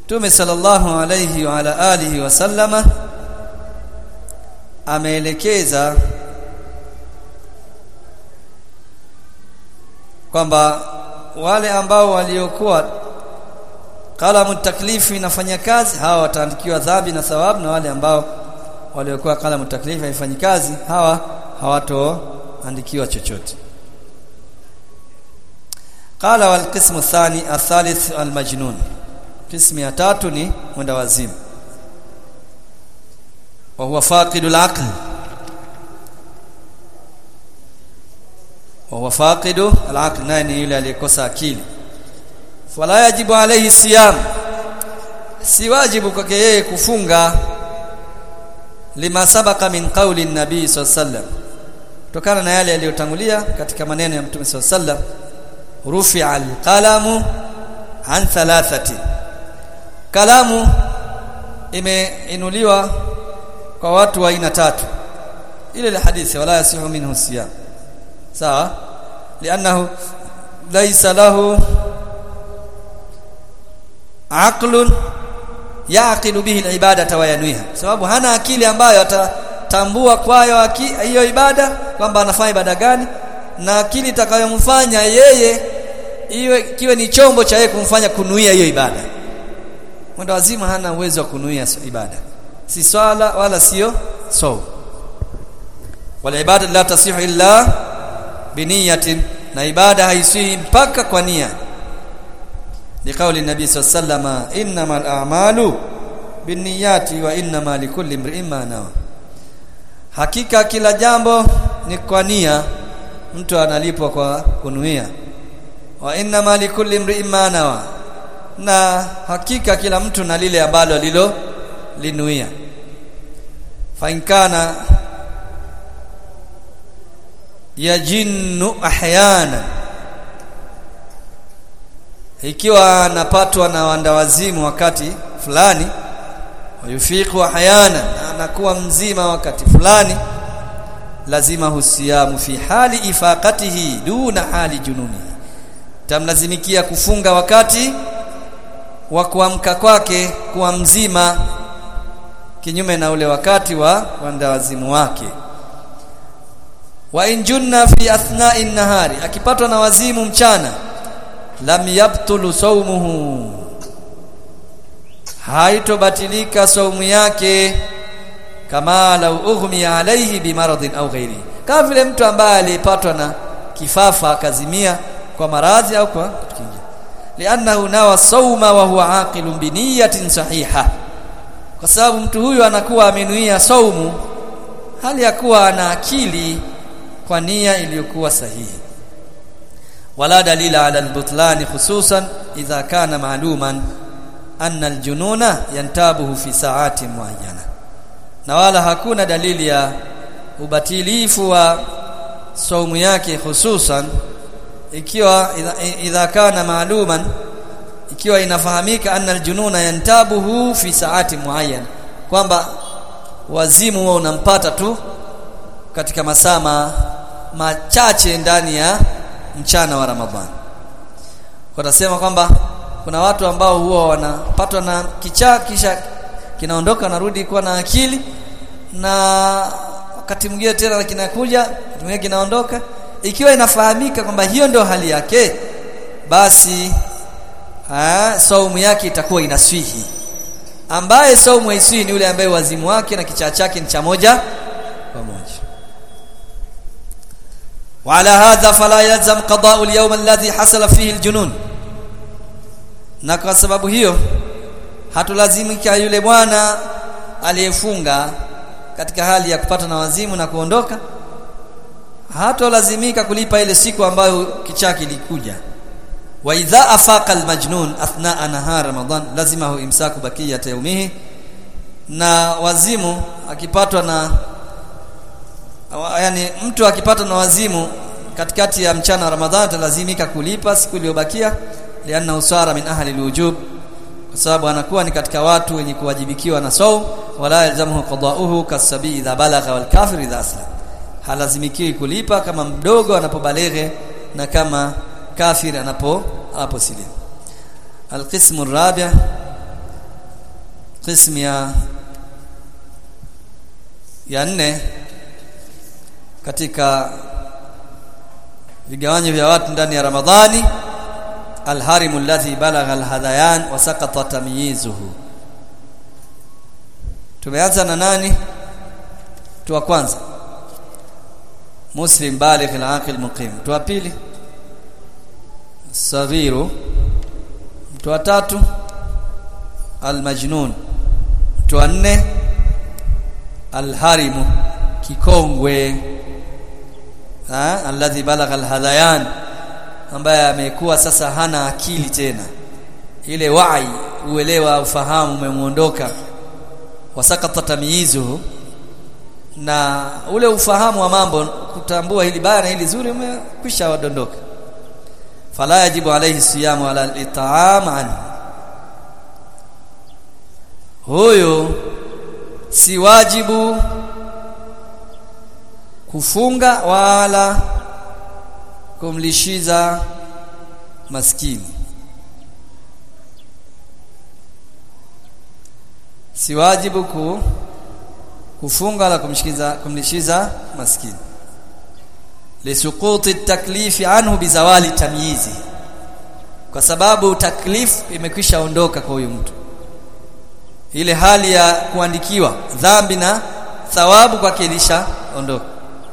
Mtume sallallahu alayhi wa ala alihi wasallama ameelekeza kwamba wale ambao waliokuwa kalamu taklifu inafanya kazi hawa wataandikiwa dhambi na thawabu na wale ambao waliokuwa kalamu taklifu haifanyi kazi hawa hawatoandikiwa chochote qala wal qismu thani athalith al majnun qismu ya tatu ni mwenda wazimu wa huwa faqidul aql wa huwa faqidu al aql naye ni yule aliyekosa akili fala yajibu alayhi siyam si wajibu kwake yeye kufunga lima sabaka min qawli nabii sallam kutokana na yale yaliyotangulia katika maneno ya mtume sallam rufi'a alqalamu an thalathati kalamu imeinuliwa kwa watu wa aina tatu ile ile hadithi wala yasihu minhu siyam sawa li'annahu laysa lahu aqlun yaqilu bihi al-ibadata wa yanwiha sababu hana akili ambayo atatambua kwayo hiyo ibada kwamba anafanya ibada gani na akili itakayomfanya yeye iwe kiwe ni chombo cha yeye kumfanya kunuia hiyo ibada mwendo wazima hana uwezo wa kunuia ibada si swala wala sio so wala ibada la tasihu illa biniyatin na ibada haiswi mpaka kwa nia لقول النبي صلى الله عليه وسلم انما الاعمال بالنيات وانما لكل امرئ ما نوى hakika kila jambo ni kwa nia mtu analipwa kwa kunuia wa inna likulli imri'in ma nawa na hakika kila mtu na lile ambalo lilo linuia fa in kana yajinnu ahyana ikiwa anapatwa na wandawazimu wakati fulani wayufiqu ahyana anakuwa mzima wakati fulani lazima husiyamu fi hali ifaqatihi duna hali jununi tamlazimikia kufunga wakati wa kuamka kwake kuwa mzima kinyume na ule wakati wa wandawazimu wake wa injunna fi athna'i nahari akipatwa na wazimu mchana lam yabtulu sawmuhu haitobatilika saumu yake kama lau ughmi alayhi bimaradhin au ghairi kama vile mtu ambaye alipatwa na kifafa akazimia kwa maradhi au kwa kitu kingine li'annahu nawa sawma wa huwa aqilun bi niyatin sahiha kwa sababu mtu huyu anakuwa amenuia saumu hali ya kuwa ana akili kwa nia iliyokuwa sahihi wala dalila ala albutlan khususan idha kana ma'luman anna aljununa yantabuhu fi sa'ati muayyana na wala hakuna dalili ya ubatilifu wa saumu yake hususan ikiwa idha, idha kana maaluman ikiwa inafahamika anna aljununa yantabuhu fi saati muayyan kwamba wazimu wao unampata tu katika masaa machache ndani ya mchana wa Ramadhani kwa nasema kwamba kuna watu ambao huwa wanapatwa na kichaa kisha kinaondoka narudi kuwa na akili na wakati mwingine tena kinakuja mwingine kinaondoka ikiwa inafahamika kwamba hiyo ndio hali yake basi aa, saumu yake itakuwa inaswihi ambaye saumu haiswihi ni yule ambaye wazimu wake na kichaa chake ni cha moja pamoja وعلى هذا فلا يلزم قضاء اليوم الذي حصل فيه الجنون na kwa sababu hiyo hatulazimika yule bwana aliyefunga katika hali ya kupata na wazimu na kuondoka hatolazimika kulipa ile siku ambayo kichaa kilikuja wa idha afaqa almajnun athna nahar ramadan lazima hu imsaku bakiyat yawmihi na wazimu akipatwa na yani mtu akipatwa na wazimu katikati ya mchana wa ramadhani atalazimika kulipa siku iliyobakia lianna usara min ahli alwujub kwa sababu anakuwa ni katika watu wenye kuwajibikiwa na saum wala yalzamuhu qada'uhu kasabi idha balagha wal kafir idha aslam halazimikiwi kulipa kama mdogo anapobaleghe na kama kafir anapo anaposilimu alqismu arabi' qismu ya ya nne katika vigawanyo vya watu ndani ya Ramadhani alharimu alladhi balagha alhadayan wa saqata tamyizuhu tumeanza na nani tu wa kwanza muslim baligh alaqil muqim tu wa pili saghiru mtu wa tatu almajnun mtu wa nne alharimu kikongwe ha alladhi balagha alhadayan ambaye amekuwa sasa hana akili tena ile wai uelewa ufahamu umemuondoka wasakata tamyizuhu na ule ufahamu wa mambo kutambua hili baya na hili zuri umekwisha wadondoka fala yajibu alayhi siyamu ala al-it'am anhu huyo si wajibu kufunga wala kumlishiza maskini si wajibu ku, kufunga wala kumshikiza kumlishiza maskini lisuquti taklifi anhu bizawali tamyizi kwa sababu taklif imekwisha ondoka kwa huyu mtu ile hali ya kuandikiwa dhambi na thawabu kwake ilisha ondoka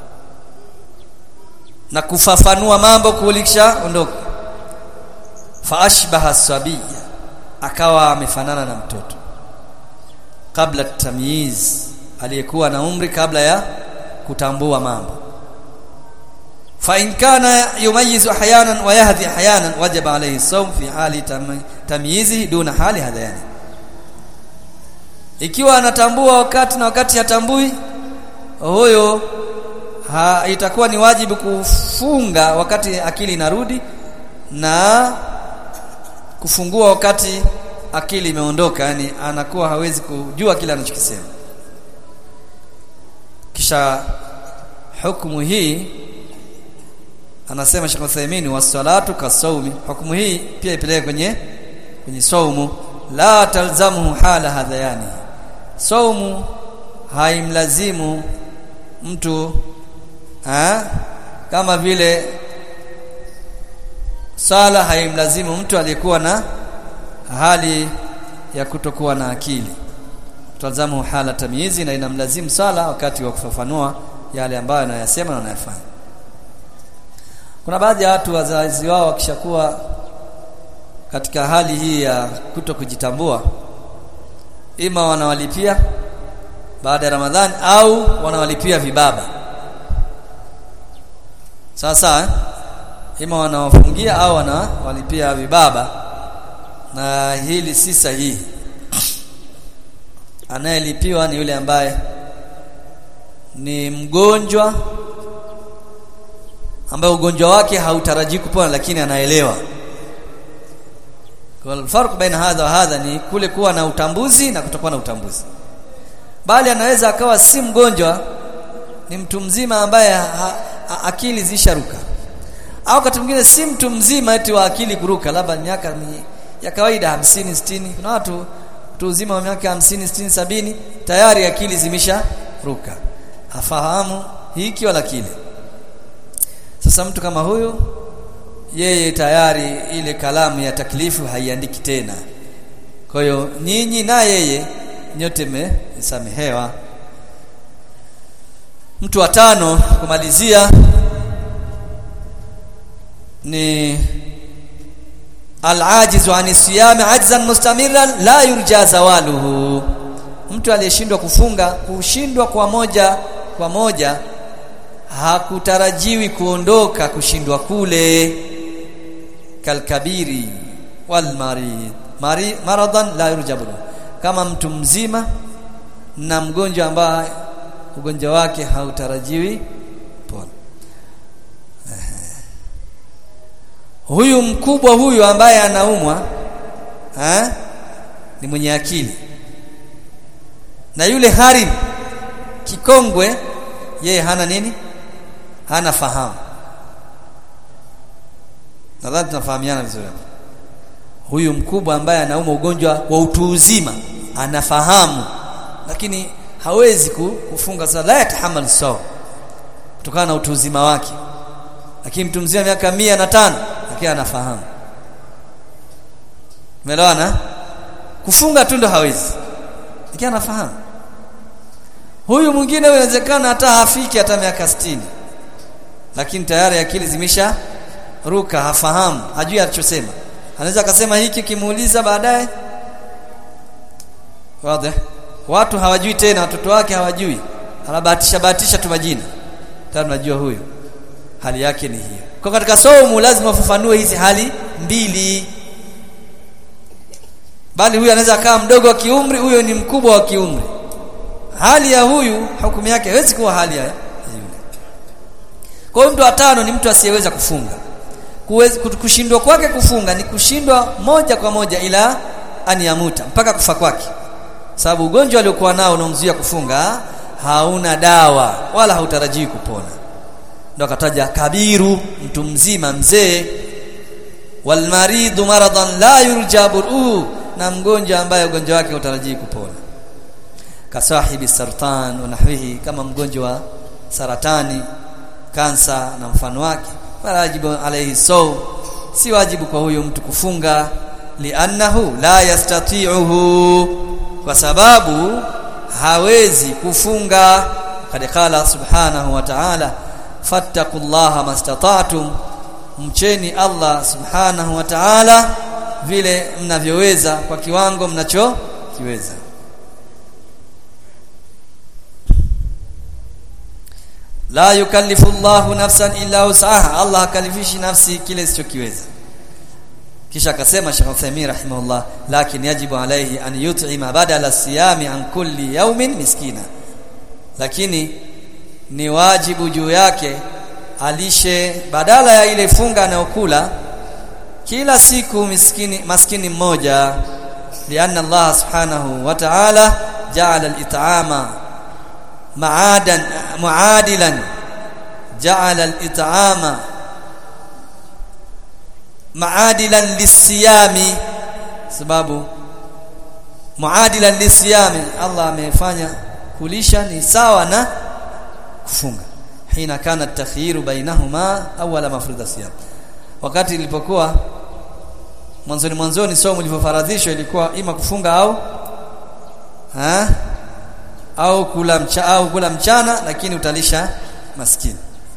na kufafanua mambo kulisha ondoka fa ashbaha sabiya akawa amefanana na mtoto kabla tamyiz aliyekuwa na umri kabla ya kutambua mambo fa in kana yumayizu ahyanan wa yahdi ahyanan wajaba alayhi sawm fi hali tamyizi duna hali hadhani ikiwa anatambua wakati na wakati hatambui huyo ha, itakuwa ni wajibu kufunga wakati akili inarudi na kufungua wakati akili imeondoka yani anakuwa hawezi kujua kile anachokisema kisha hukumu hii anasema Sheikh Uthaymeen wasalatu kasawmi hukumu hii pia ipeleke kwenye kwenye saumu la talzamuhu hala hadhayani saumu haimlazimu mtu ha? kama vile sala haimlazimu mtu aliyekuwa na hali ya kutokuwa na akili tazamu hala tamyizi na inamlazimu sala wakati wa kufafanua yale ambayo anayasema na anayafanya kuna baadhi ya watu wazazi wao wakishakuwa katika hali hii ya kuto kujitambua ima wanawalipia baada ya Ramadhani au wanawalipia vibaba sasa eh? ima wanawafungia au wanawalipia vibaba na hili si sahihi anayelipiwa ni yule ambaye ni mgonjwa ambaye ugonjwa wake hautarajii kupona lakini anaelewa kwa farq baina hadha wa hadha ni kule kuwa na utambuzi na kutokuwa na utambuzi bali anaweza akawa si mgonjwa ni mtu mzima ambaye ha, ha, akili zisharuka au wakati mwingine si mtu mzima eti wa akili kuruka labda miaka ya kawaida 50 60 kuna watu mtu uzima wa miaka 50 60 sabini tayari akili zimesha ruka hafahamu hiki wala kile sasa mtu kama huyo yeye tayari ile kalamu ya taklifu haiandiki tena kwa hiyo nyinyi na yeye nyote mmesamehewa mtu wa tano kumalizia ni al-ajizu ani siyami ajzan mustamiran la yurja zawaluhu mtu aliyeshindwa kufunga kushindwa kwa moja kwa moja hakutarajiwi kuondoka kushindwa kule kalkabiri wal marid Mari, maradan la yurjabu kama mtu mzima na mgonjwa ambaye ugonjwa wake hautarajiwi pona huyu mkubwa huyu ambaye anaumwa ha? ni mwenye akili na yule harim kikongwe yeye hana nini hana fahamu nadhani tunafahamiana vizuri huyu mkubwa ambaye anaumwa ugonjwa wa utu uzima anafahamu lakini hawezi kufunga sala la yatahamal sawa kutokana na utu uzima wake lakini mtu mzima miaka mia na tano lakini anafahamu umeelewana kufunga tu ndo hawezi lakini anafahamu huyu mwingine inawezekana hata hafiki hata miaka 60 lakini tayari akili zimesha ruka hafahamu hajui alichosema anaweza akasema hiki kimuuliza baadaye wazi watu hawajui tena watoto wake hawajui anabahatisha bahatisha tu majina tayari tunajua huyu hali yake ni hiyo kwa katika somo lazima ufafanue hizi hali mbili bali huyu anaweza kaa mdogo wa kiumri huyo ni mkubwa wa kiumri hali ya huyu hukumu yake haiwezi kuwa hali ya yule kwa hiyo mtu wa tano ni mtu asiyeweza kufunga kushindwa kwake kufunga ni kushindwa moja kwa moja ila aniyamuta mpaka kufa kwake sababu ugonjwa aliokuwa nao unaomzuia kufunga hauna dawa wala hautarajii kupona ndo akataja kabiru mtu mzima mzee walmaridhu maradan la yurjabu na mgonjwa ambaye ugonjwa wake hautarajii kupona kasahibi sartan wa nahwihi kama mgonjwa wa saratani kansa na mfano wake wajibu alayhi saw si wajibu kwa huyo mtu kufunga li'annahu la yastati'uhu kwa sababu hawezi kufunga kad qala subhanahu wa ta'ala fattaqullaha mastata'tum mcheni Allah subhanahu wa ta'ala vile mnavyoweza kwa kiwango mnacho kiweza la yukallifu Allahu nafsan illa wus'aha Allah hakalifishi nafsi kile isichokiweza kisha akasema Sheikh Uthaymeen rahimahullah lakini yajibu alayhi an yut'ima badala siyami an kulli yawmin miskina lakini ni wajibu juu yake alishe badala ya ile funga anayokula kila siku miskini maskini mmoja lianna Allah subhanahu wa ta'ala ja'ala al-it'ama ma'adan muadilan ja'ala al-it'ama maadilan lisiyami sababu muadilan lisiyami Allah amefanya kulisha ni sawa na kufunga hina kana takhiru bainahuma awala mafruḍa siyam wakati ilipokuwa mwanzoni mwanzoni somo lilivyofaradhishwa ilikuwa ima kufunga au ha? au kula mcha, au kula mchana lakini utalisha maskini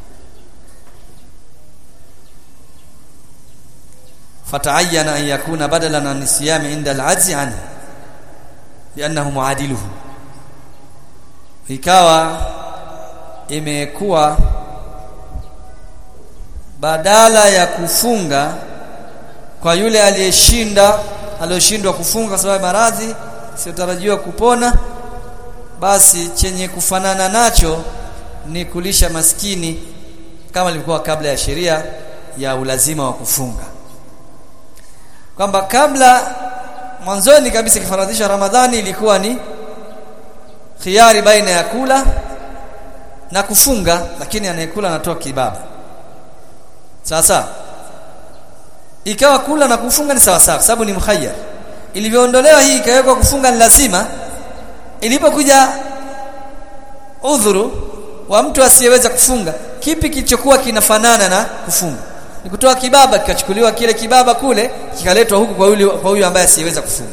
fataayyana an yakuna badalan an siyami inda al-ajzi anhu li'annahu muadiluhu ikawa imekuwa badala ya kufunga kwa yule aliyeshinda aliyoshindwa kufunga kwa sababu maradhi siyotarajiwa kupona basi chenye kufanana nacho ni kulisha maskini kama ilikuwa kabla ya sheria ya ulazima wa kufunga kwamba kabla mwanzoni kabisa kifaradhisha Ramadhani ilikuwa ni khiari baina ya kula na kufunga lakini anayekula anatoa kibaba sasa ikawa kula na kufunga ni sawa sawa sababu ni mkhayyar ilivyoondolewa hii ikawekwa kufunga ni lazima ilipokuja udhuru wa mtu asiyeweza kufunga kipi kilichokuwa kinafanana na kufunga ni kutoa kibaba kikachukuliwa kile kibaba kule kikaletwa huku kwa yule kwa huyu ambaye asiyeweza kufunga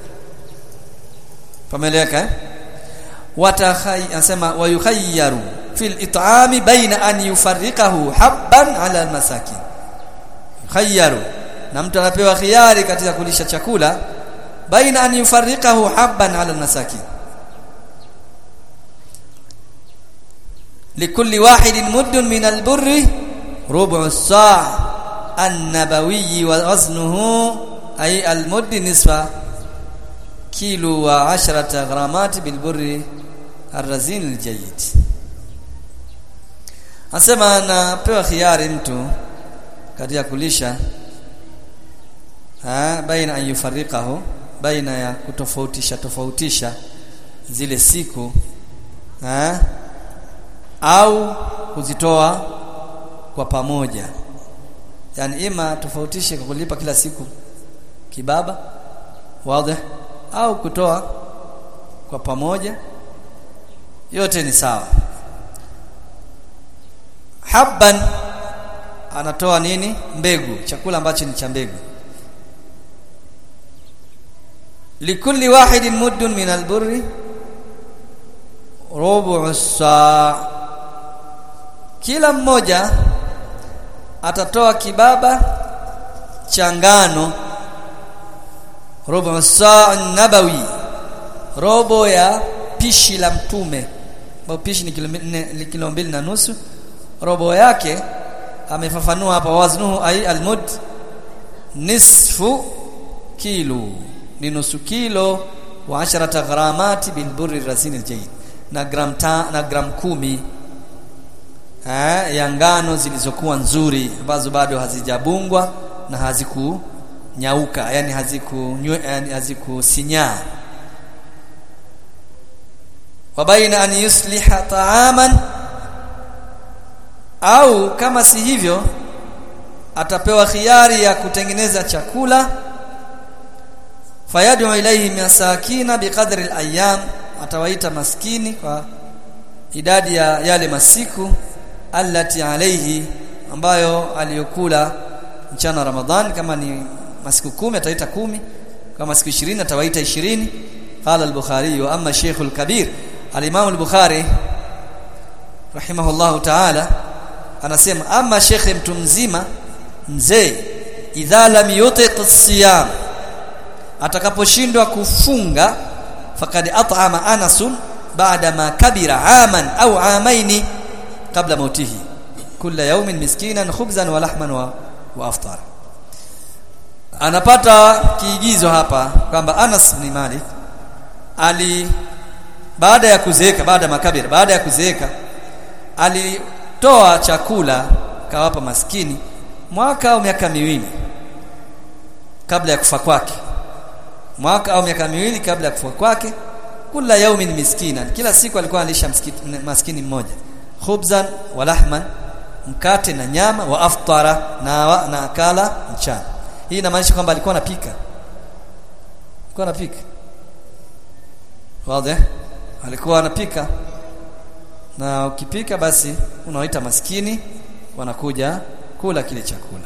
pameleka eh watakhay anasema wayukhayyaru fil it'ami baina an yufarriqahu habban ala almasakin khayyaru na mtu anapewa khiari katika kulisha chakula baina an yufarriqahu habban ala almasakin likulli wahidin muddun min alburri rubu as-sa' an-nabawi wa waznuhu ay al-mudd nisfa kilo wa 10 gramat bil burri ar-razin al-jayyid Anasema anapewa khiari mtu katika kulisha ha baina an yufarriqahu baina ya kutofautisha tofautisha zile siku ha au kuzitoa kwa pamoja yani ima tofautishe kwa kulipa kila siku kibaba wazi au kutoa kwa pamoja yote ni sawa habban anatoa nini mbegu chakula ambacho ni cha mbegu likulli wahidin muddun min alburri rubu saa kila mmoja atatoa kibaba cha ngano rubu saa nabawi robo ya pishi la mtume ambao pishi ni kilo ni kilo mbili na nusu robo yake amefafanua hapa waznuhu ay almud nisfu kilo ni nusu kilo wa asharata gramati bil burri rasin aljayid na gram ta, na gram kumi eh, ya ngano zilizokuwa nzuri ambazo bado hazijabungwa na hazikunyauka yani haziku yani hazikusinyaa wa baina an yusliha ta'aman au kama si hivyo atapewa khiari ya kutengeneza chakula fayadu ilayhi masakina biqadri al-ayyam atawaita maskini kwa idadi ya yale masiku allati alayhi ambayo aliyokula mchana Ramadhan kama ni masiku kumi ataita kumi kama siku 20 atawaita 20 qala al-bukhari wa amma shaykh al-kabir al-imam al-bukhari rahimahullahu ta'ala anasema ama shekhe mtu mzima mzee idha lam yutiq as-siyam atakaposhindwa kufunga fakad at'ama anasun baada ma kabira aman au amaini kabla mautihi kila yawmin miskinan khubzan wa lahman wa, wa aftar anapata kiigizo hapa kwamba Anas bin Malik ali baada ya kuzeeka baada makabira baada ya kuzeeka alitoa chakula kawapa maskini mwaka au miaka miwili kabla ya kufa kwake mwaka au miaka miwili kabla ya kufa kwake kila yaumin miskina kila siku alikuwa alisha maskini mmoja khubzan wa lahman mkate na nyama wa aftara na na akala mchana hii inamaanisha kwamba alikuwa anapika alikuwa anapika wazi alikuwa anapika na ukipika basi unawaita maskini wanakuja kula kile chakula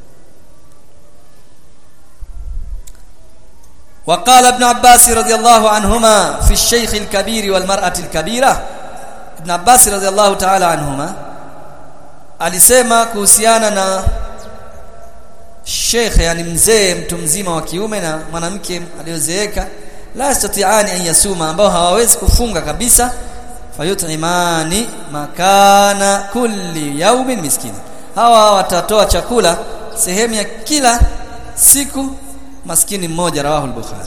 وقال ابن عباس رضي الله عنهما في الشيخ الكبير والمرأة الكبيرة ابن عباس رضي الله تعالى عنهما alisema kuhusiana na sheikh yani mzee mtu mzima wa kiume na mwanamke aliyozeeka la yastati'ani an yasuma ambao hawawezi kufunga kabisa fayut'imani makana kulli yaumin miskini hawa watatoa chakula sehemu ya kila siku maskini mmoja rawahu al-bukhari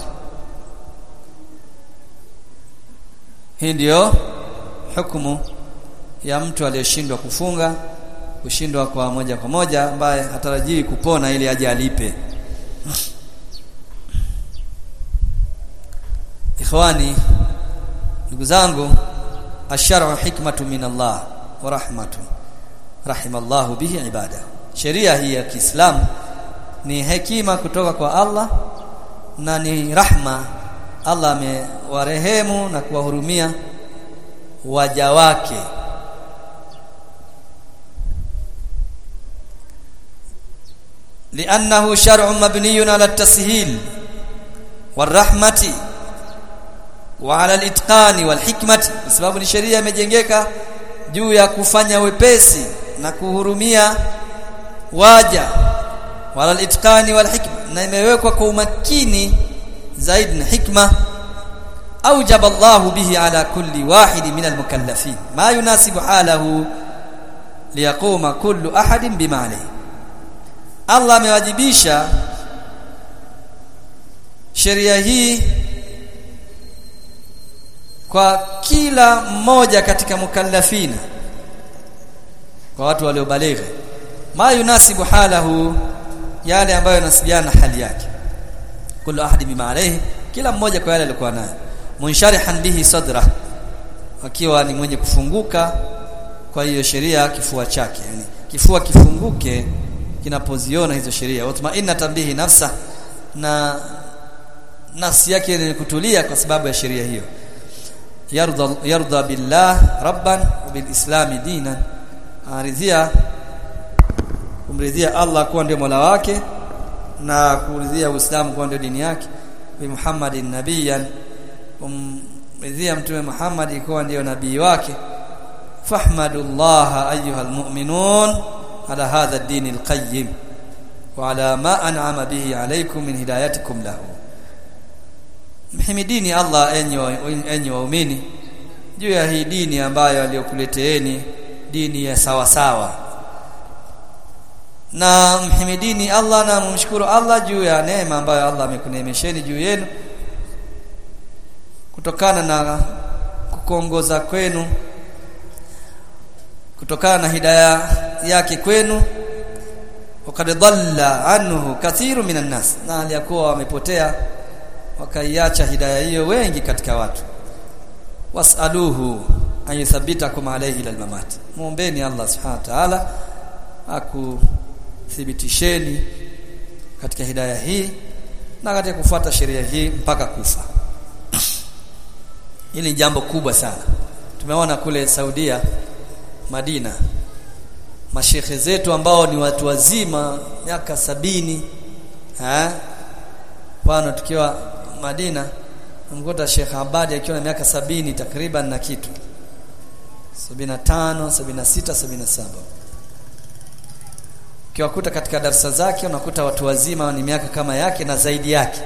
hii ndio hukumu ya mtu aliyeshindwa kufunga kushindwa kwa moja kwa moja ambaye hatarajii kupona ili aje alipe ikhwani ndugu zangu asharu hikmatu min Allah wa rahmatu rahimallahu bihi ibada sheria hii ya Kiislamu ni hekima kutoka kwa Allah na ni rahma Allah amewarehemu na kuwahurumia waja wake لانه شرع مبني على التسهيل والرحمه وعلى الاتقان والحكمه sababu ni sheria imejengeka juu ya kufanya wepesi na kuhurumia waja wala al-itqani wal hikma na imewekwa kwa umakini zaidi na hikma أوجب الله به على كل واحد من المكلفين ما يناسب حاله ليقوم كل أحد بما عليه Allah amewajibisha sheria hii kwa kila mmoja katika mukallafina kwa watu waliobaligha ma yunasibu halahu yale ambayo yanasibiana hali yake kullu ahadi bima alayhi kila mmoja kwa yale alikuwa nayo munsharihan bihi sadra akiwa ni mwenye kufunguka kwa hiyo sheria kifua chake yani kifua kifunguke kinapoziona hizo sheria watmainna tambihi nafsa na nafsi yake ni kutulia kwa sababu ya sheria hiyo yarda yarda billah rabban wa bil islam dinan aridhia kumridhia Allah kuwa ndio mola wake na kuridhia Uislamu kuwa ndio dini yake bi Muhammadin nabiyan kumridhia mtume Muhammad kuwa ndio nabii wake fahmadullah ayuha almu'minun ala hadha ad-din al-qayyim wa ala ma an'ama bihi alaykum min hidayatikum lahu mhimidini Allah enyi enyi waumini juu ya hii dini ambayo aliyokuleteeni dini ya sawa sawa na mhimidini Allah na mumshukuru Allah juu ya neema ambayo Allah amekuneemesheni juu yenu kutokana na kukongoza kwenu kutokana na hidaya yake kwenu wakad dhalla anhu kathiru minan nas na aliyakuwa wamepotea wakaiacha hidaya hiyo wengi katika watu wasaluhu an yuthabbitakum alayhi ila almamat muombeni Allah subhanahu wa ta'ala akuthibitisheni katika hidaya hii na katika kufuata sheria hii mpaka kufa hili ni jambo kubwa sana tumeona kule Saudia Madina mashekhe zetu ambao ni watu wazima miaka sabini eh mfano tukiwa Madina mkuta Sheikh Abadi akiwa na miaka sabini takriban na kitu 75 76 77 ukiwakuta katika darasa zake unakuta watu wazima ni miaka kama yake na zaidi yake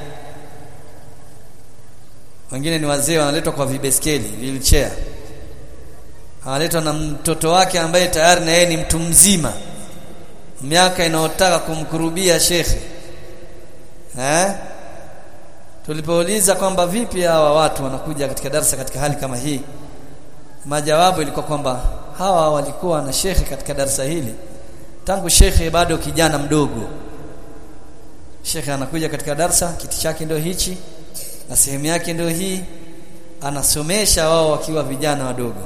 wengine ni wazee wanaletwa kwa vibeskeli wheelchair analetwa na mtoto wake ambaye tayari na yeye ni mtu mzima miaka inayotaka kumkurubia shekhe eh tulipouliza kwamba vipi hawa watu wanakuja katika darasa katika hali kama hii majawabu ilikuwa kwamba hawa walikuwa na shekhe katika darasa hili tangu shekhe bado kijana mdogo shekhe anakuja katika darasa kiti chake ndio hichi na sehemu yake ndio hii anasomesha wao wakiwa vijana wadogo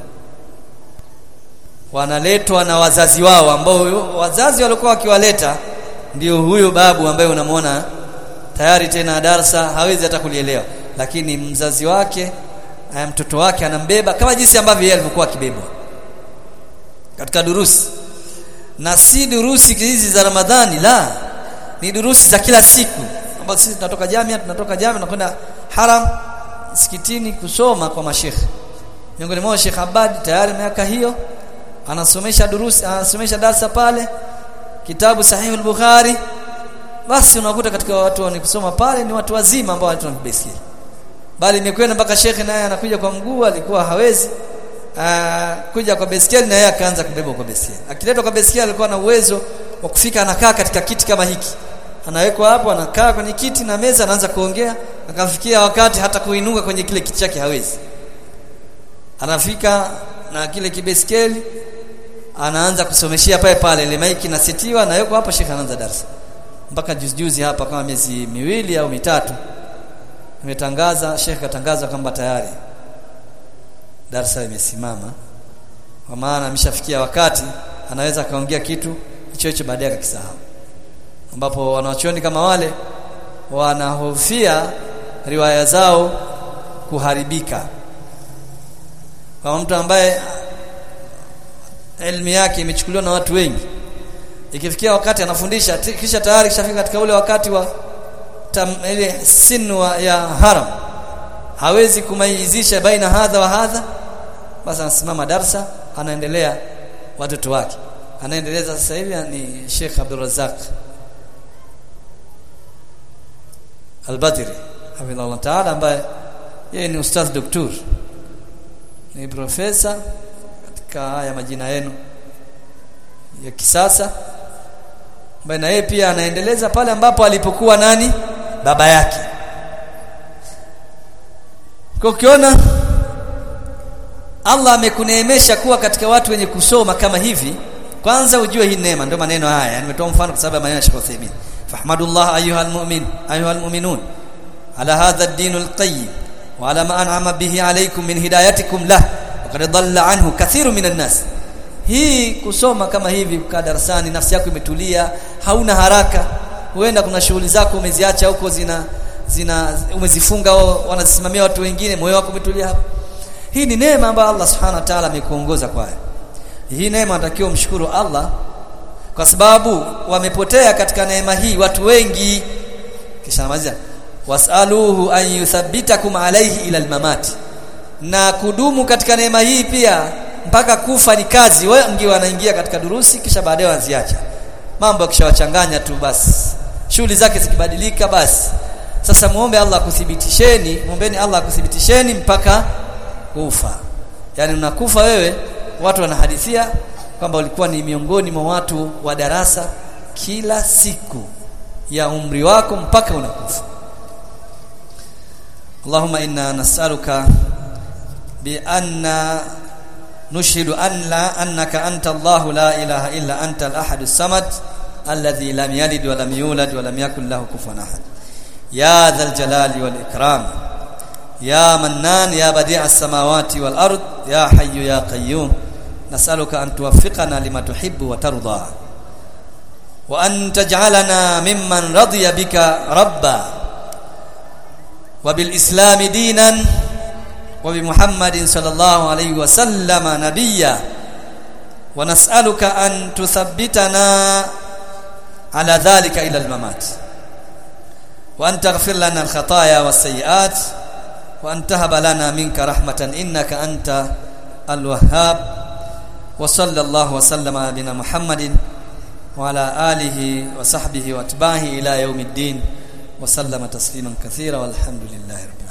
wanaletwa na wazazi wao ambao wazazi walikuwa wakiwaleta ndio huyo babu ambaye unamwona tayari tena darasa hawezi hata kulielewa lakini mzazi wake mtoto wake anambeba kama jinsi ambavyo yeye alivyokuwa akibebwa katika durusi na si durusi hizi za Ramadhani la ni durusi za kila siku ambazo sisi tunatoka jamia tunatoka jamia tunakwenda haram msikitini kusoma kwa mashekhe miongoni mwao Sheikh Abad tayari miaka hiyo anasomesha durusi anasomesha darasa pale kitabu sahihul bukhari basi unakuta katika watu wenye kusoma pale ni watu wazima ambao watu wanabeskeli bali imekwenda mpaka shekhe naye anakuja kwa mguu alikuwa hawezi aa, kuja kwa beskeli na yeye akaanza kubeba kwa beskeli akiletwa kwa beskeli alikuwa na uwezo wa kufika anakaa katika kiti kama hiki anawekwa hapo anakaa kwenye kiti na meza anaanza kuongea akafikia wakati hata kuinuka kwenye kile kiti chake hawezi anafika na kile kibeskeli anaanza kusomeshia pale pale ile maiki nasetiwa na yuko hapa shekhe anaanza darasa mpaka juzi juzi hapa kama miezi miwili au mitatu nimetangaza shekhe katangaza kwamba tayari darasa limesimama kwa maana ameshafikia wakati anaweza kaongea kitu hicho hicho baadaye akakisahau ambapo wanachuoni kama wale wanahofia riwaya zao kuharibika kwa mtu ambaye elimu yake imechukuliwa na watu wengi ikifikia wakati anafundisha kisha tayari kishafika katika ule wakati wa tam, ile sinu ya haram hawezi kumaizisha baina hadha wa hadha basi anasimama darsa anaendelea watoto wake anaendeleza sasa hivi ni Sheikh Abdul Razak Al-Badri hafidhahullah ta'ala ambaye yeye ni ustadh doktor ni profesa katika haya majina yenu ya kisasa ambaye na yeye pia anaendeleza pale ambapo alipokuwa nani baba yake kwa ukiona Allah amekuneemesha kuwa katika watu wenye kusoma kama hivi kwanza ujue hii neema ndio maneno haya nimetoa mfano kwa sababu maneno ya Sheikh Uthaymeen fahmadullah ayuha almu'min ayuha almu'minun ala hadha ad-din al-qayyim wa ala ma an'ama bihi alaykum min hidayatikum lah wa qad dhalla anhu kathiru minan nas hii kusoma kama hivi kwa darasani nafsi yako imetulia hauna haraka huenda kuna shughuli zako umeziacha huko zina zina umezifunga wanazisimamia watu wengine moyo wako umetulia hapo hii ni neema ambayo Allah subhanahu wa ta'ala amekuongoza kwayo hii neema natakiwa mshukuru Allah kwa sababu wamepotea katika neema hii watu wengi kisha namalizia wasaluhu an yuthabbitakum alayhi ila almamati na kudumu katika neema hii pia mpaka kufa ni kazi wengi wanaingia katika durusi kisha baadaye wanaziacha mambo yakishawachanganya tu basi shughuli zake zikibadilika basi sasa muombe Allah kuthibitisheni muombeni Allah kuthibitisheni mpaka kufa yani unakufa wewe watu wanahadithia kwamba ulikuwa ni miongoni mwa watu wa darasa kila siku ya umri wako mpaka unakufa Allahumma inna nas'aluka bi anna nushhidu an la annaka anta Allah la ilaha illa anta al-ahad as-samad alladhi lam yalid wa lam yulad wa lam yakul lahu kufuwan ahad ya dhal jalali wal ikram ya mannan ya badi' as-samawati wal ard ya hayyu ya qayyum nas'aluka an tuwaffiqana lima tuhibbu wa tarda wa an taj'alana mimman radiya bika rabba wa bil islam dinan wa bi muhammadin sallallahu alayhi wa sallama nabiyya wa nas'aluka an tuthabbitana ala dhalika ila al mamat wa an taghfir lana al khataaya was sayiat wa an tahaba lana minka rahmatan innaka anta al wahhab وصلى الله وسلم على نبينا محمد وعلى آله وصحبه واتباعه إلى يوم الدين وسلم تسليما كثيرا والحمد لله رب